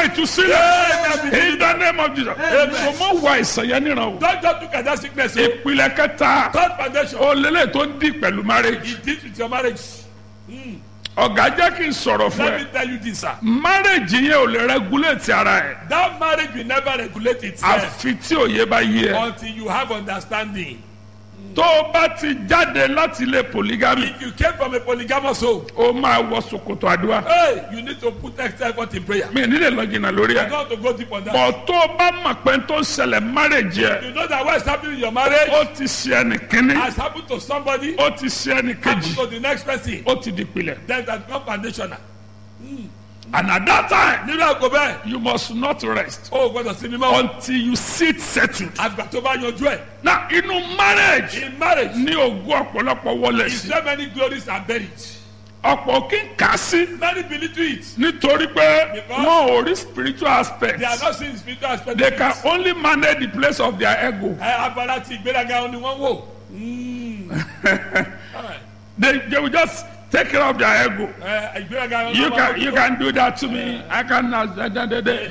ìtúsílẹ̀ in the name of Jesus so mo wà ìsànyẹ níran o Don't just look at that sickness. o. ìpìlẹ̀ kẹta Third foundation. ó lélẹ̀ tó ń di pẹ̀lú marriage It deals with your marriage. ọ̀gá jẹ́ kí n sọ̀rọ̀ fún Let ẹ me tell you this, sir. marriage yẹn ò lè regulate ara ẹ̀ That marriage will never regulate itself àfi tí òye bá yé ẹ until you have understanding. tó o bá ti jáde láti ilé polygamy If you came from a polygamous home, o máa wọ ṣòkòtò àdúrà hey, you need to put extra effort in prayer. mi ò ní lè lọ jìnnà lórí You ẹ don't have to go deep on that. bọ̀ tó o bá mọ̀ pé tó ń ṣẹlẹ̀ marriage yẹ You know that what is happening in your marriage ó ti ṣe ẹnì kínní has happened to somebody, ó ti ṣe ẹnì happened kejì to the next person. ó ti di pilẹ̀ Then that become foundational. and at that time Nínú àgọ́ bẹ́ẹ̀, you must not rest o ò gbọ́dọ̀ sinmi mọ́. until you sit settled. Àgbà tó bá yanjú ẹ̀. na inú marriage In marriage, ní ogún ọ̀pọ̀lọpọ̀ wọlé is sí there many glories are buried? ọ̀pọ̀ kí n kà á sí Many believe to it. nítorí pé Because- wọn ò rí spiritual aspect They are not seeing spiritual aspect. they of can it. only manage the place of their ego Ẹ abala ti ìgbéraga ni wọ́n wò. Mm. Alright. they they will just take care of their ego Ẹ ìgbéraga you wọ́n can you can do that to me i can na da da da da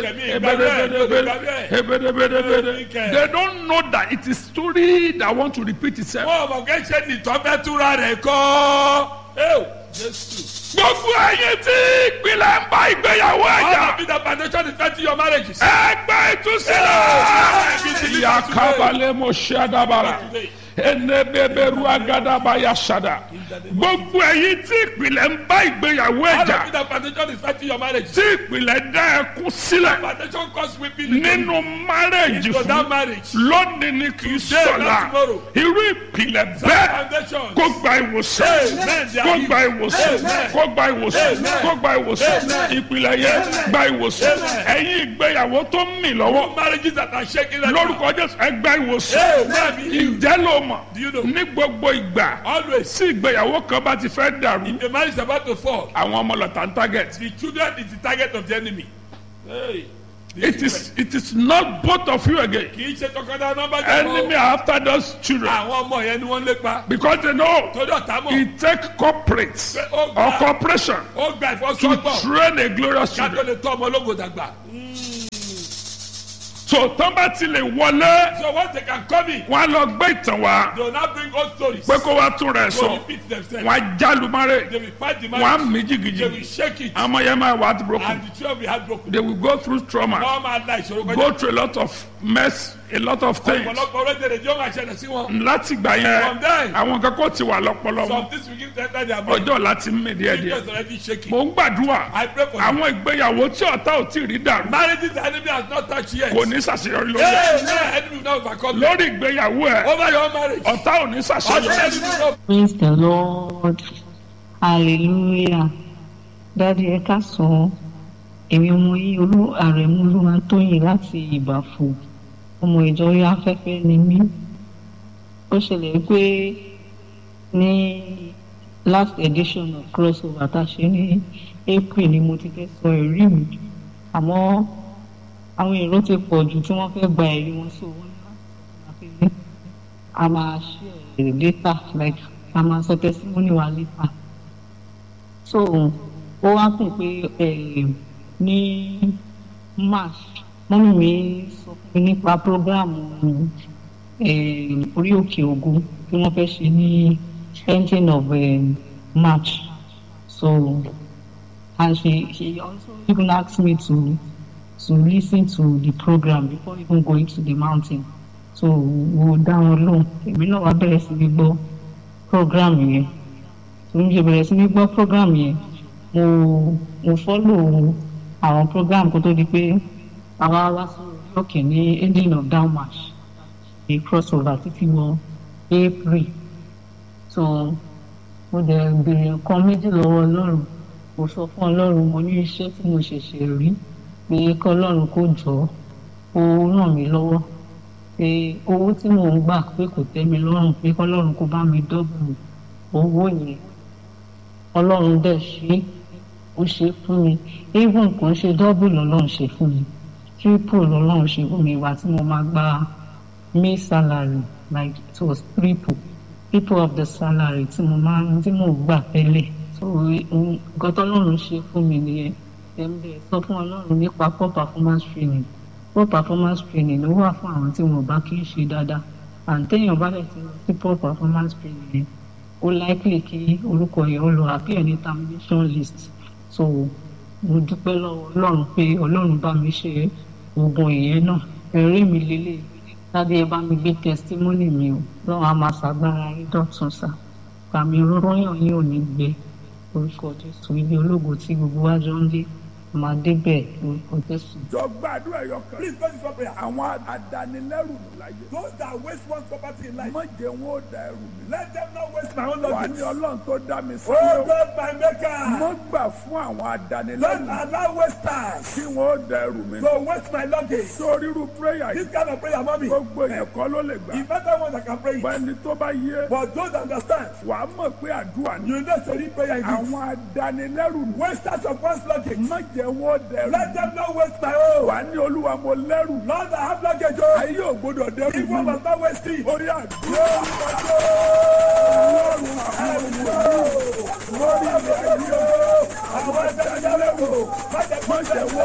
they don't know that it is story that want to repeat itself. Wọ́n mọ̀ kẹ́ ṣe ní tọ́fẹ́ túra rẹ̀ kọ́. Ẹ́wò Jésù. gbogbo ẹyin tí ìpìlẹ̀ ń bá ìgbéyàwó All ẹ̀jà of it the foundation is fighting your marriages. ẹgbẹ́ ìtúsílẹ̀ yakabalẹ̀ mo ṣe adabara enebeberu agadaba yasada gbogbo ẹyin tí ìpìlẹ̀ ń bá ìgbéyàwó All ẹ̀jà of it the foundation is fighting your marriages. tí ìpìlẹ̀ dá ẹkún sílẹ̀ Foundation cause weeping into nínú márẹ̀jì into that fún marriage. lónìí ni kì í sọ̀la not tomorrow. irú ìpìlẹ̀ bẹ́ẹ̀ Foundation. kó gba ìwòsàn Amen. kó gba ìwòsàn Amen. kó gba ìwòsàn Amen. kó gba ìwòsàn Amen. ìpìlẹ̀ yẹn gba ìwòsàn Amen. ẹ̀yin ìgbéyàwó tó ń mì lọ́wọ́ Marriages that are shaking right now. lórúkọ jésù ẹ gba ìwòsàn Amen. ǹjẹ́ ló mọ̀ Do you know? ní gbogbo ìgbà Always. tí ìgbéyàwó kan bá ti fẹ́ dàrú If a marriage is about to fall, àwọn ọmọ lọ́tà ń target the children is the target of the enemy. Hey. the it is it is not both of you again kì í ṣe tọkọtaya nọmba enemy are after those children àwọn ọmọ yẹn ni wọ́n lépa because they know torí ọ̀tá mọ̀ it take corporate ó or gba corporation ó gba to ìfọsọ́gbọ̀n train a glorious ká tó children lè tọ́ ọmọ ológo dàgbà. so tán bá ti lè wọlé so once they can come in wọn á lọ gbé ìtàn wá they will now bring old stories. pé kó wá tún rẹ̀ go sọ repeat themselves. wọn á jálùmárè they will fight the wọn á marriage. mí they will jìgìjìgì shake it. àmọ́ yẹn máa wà á ti broken and the children will be heartbroken. they will go through trauma wọ́n máa la ìṣòro kọjá. go through a lot of mess a lot of things ọ̀pọ̀lọpọ̀ orílẹ̀-èdè yóò máa ṣẹlẹ̀ sí wọn. láti gbà yẹn From there. àwọn kan kò ti wà lọ́pọlọ some wọn things will give them time their mind. ọjọ́ láti mí díẹ̀ the díẹ̀ is already shaking. mò ń gbàdúrà I pray for you. àwọn ìgbéyàwó tí ọ̀tá ò tí ì rí dàrú marriages the enemy has not touched yet. kò ní ṣàṣeyọrí lórí ẹ̀ Hey, hey, enemy will not overcome them. lórí ìgbéyàwó ẹ̀ over your marriage. ọ̀tá ò ní ọ̀tá ṣàṣeyọrí enemy will not. Praise the Lord. Hallelujah. Dádì ẹ káàsán. Èmi ọmọ yìí olú àrẹ̀mú olúwa tóyìn láti ìbàfò. Ọmọ ìjọ orí afẹ́fẹ́ ni mí. Ó ṣẹlẹ̀ pé ní last edition of crossover tá a ṣe ní April ni mo ti fẹ́ sọ ẹ̀rí mi. Àmọ́ àwọn èrò ti pọ̀ jù tí wọ́n fẹ́ gba ẹ̀rí wọn sí owó ní láti sọ fún mi a máa share later like a máa sọ testimony wa later so ó wá kùn pé eh, ní march mọ́mí mi sọ fún mi nípa program eh, orí òkè ògùn tí wọ́n fẹ́ ṣe ní ending of eh, march so and she she also even asked me to to listen to the program before even going to the mountain so mo dá wọn lóhùn èmi náà wá bẹ̀rẹ̀ sí ní gbọ́ program yẹn tó ń ṣe bẹ̀rẹ̀ sí ní gbọ́ program yẹn mo mo follow àwọn program kó tó di pé àwa wá sí orí òkè ní ending of down march a crossover títí wọ april so mo dẹ̀ béèrè nǹkan méjì lọ́wọ́ ọlọ́run mo sọ fún ọlọ́run mo ní iṣẹ́ tí mo ṣẹ̀ṣẹ̀ rí pé kọ́ ọlọ́run kó jọ ó ràn mí lọ́wọ́ pé owó tí mò ń gbà pé kò tẹ́ mi lọ́rùn pé kọ́lọ́run kó bá mi dọ́bù owó yẹn ọlọ́run dẹ̀ ṣe ó ṣe fún mi even kò ń ṣe dọ́bù lọ́lọ́run ṣe fún mi triple lọ́lọ́run ṣe fún mi ìwà tí mo máa gba may salary like it was triple triple of the salary tí mo máa tí mò ń gbà tẹ́lẹ̀ so nǹkan tọ́lọ́run ṣe fún mi nìyẹn ẹ̀ǹbẹ̀ sọ fún ọlọ́run nípa poor performance training poor performance training ló wà fún àwọn tí wọn bá kí ń ṣe dáadáa àǹtẹ̀yìn bá dẹ̀ ti lọ sí poor performance training yẹn ó likely kí orúkọ yẹn ó lọ appear ní termination list so mo dúpẹ́ lọ́wọ́ ọlọ́run pé ọlọ́run bá mi ṣe oògùn ìyẹn náà ẹ̀rí mi lélẹ̀ láti ẹ bá mi gbé testimony mi o lọ́wọ́ a máa ṣàgbára rí dọ̀tun sá pàmì rọ́yàn yín ò ní gbé orúkọ jésù ibi ológo tí gbogbo wa jọ ń lé máa débẹ̀ orúkọ jésù. jọ gbàdúrà ẹyọ kan. Please pray this one prayer. àwọn adanilẹ́rù láyé. Those that waste one's property in life, má jẹ́ wọn ó da ẹrù mi. let them not waste my own wà ní luggage. ọlọ́run tó dá mi sí. Oh God, my mo maker, gbà fún àwọn don't adanilẹ́rù allow wasters kí wọn ó da ẹrù mi. to waste my luggage. sórí irú prayer This yìí kind of prayer, mommy, gbogbo èèyàn kọ́ ló lè gbà. if better ones I can pray it. bẹ́ẹ̀ni tó bá yé But those that understand, wà á mọ̀ pé àdúrà ni. you know, so need prayer in this. àwọn adanilẹ́rù Wasters of one's luggage, má jẹ́ wọn ó da ẹrù let mi. them not waste my own. wà á ní olúwa mo lẹ́rù. Lord, I have luggage, oh. ayé ò gbọdọ̀ dẹ́rù If one mi. must not waste it. orí àdúrà ọlọ́run àwọn olùwà lórí ilẹ̀ ayé o. Àwọn ẹgbẹ́ ìjọba, má jẹ́ kó má jẹ́ waste wọn